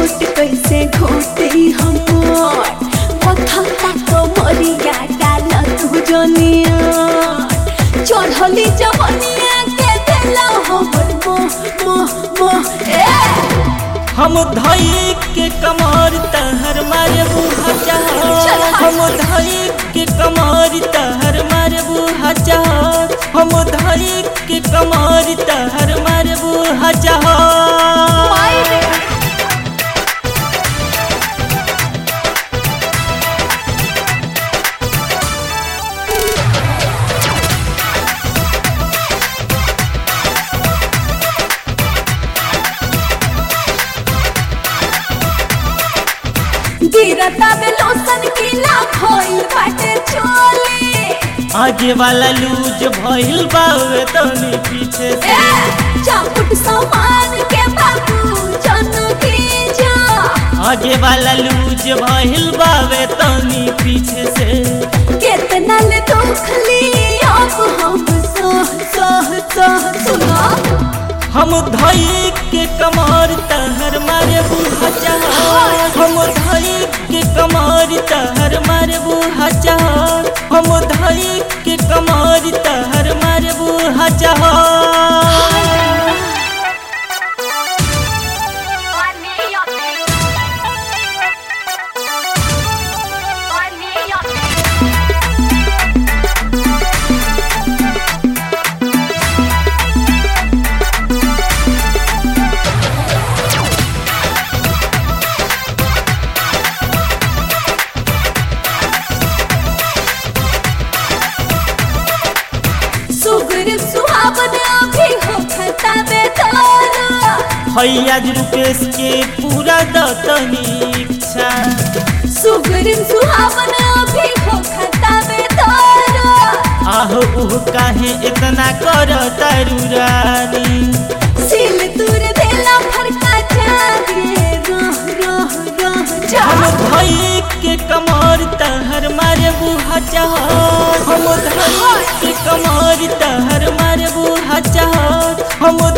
घोट कैसे घोटी हमर पथता तो मरिया डाल तू जनिया चढ़ली जवनिया के देला हमर मोह मोह मोह ए हम धई के कमर तहर मारे बुहा चल चाह हाय। हम धई के कमर तहर मारे बुहा चाह हम धई के कमर तहर मारे बुहा चाह माई रे गिरता में लोसन किला भइल बाटे चोली आगे वाला लूज भइल बावे तनी पीछे से ए चापुट सामान के बाबू जन की जा आगे वाला लूज भइल बावे तनी पीछे से कितना ले दुखली अब हम सह सह सह सुना हम धई के कमर तहर मारे बुहा चाह हम धई के कमर तहर मारे बुहा चाह हम धई के कमर तहर मारे बुहा चाह सुगर सुहावन अभी हो खता बेदारा हैया रुपेश के पूरा दतनी इच्छा सुगर सुहावन अभी हो खता बेदारा आहो उह काहे इतना कर तारू रानी सिल तुर देला फरका जागे रह रह रह जा हम धई के कमर तहर मारे बुहा चाह हम धई के कमर तहर मारे बुहा चाह हम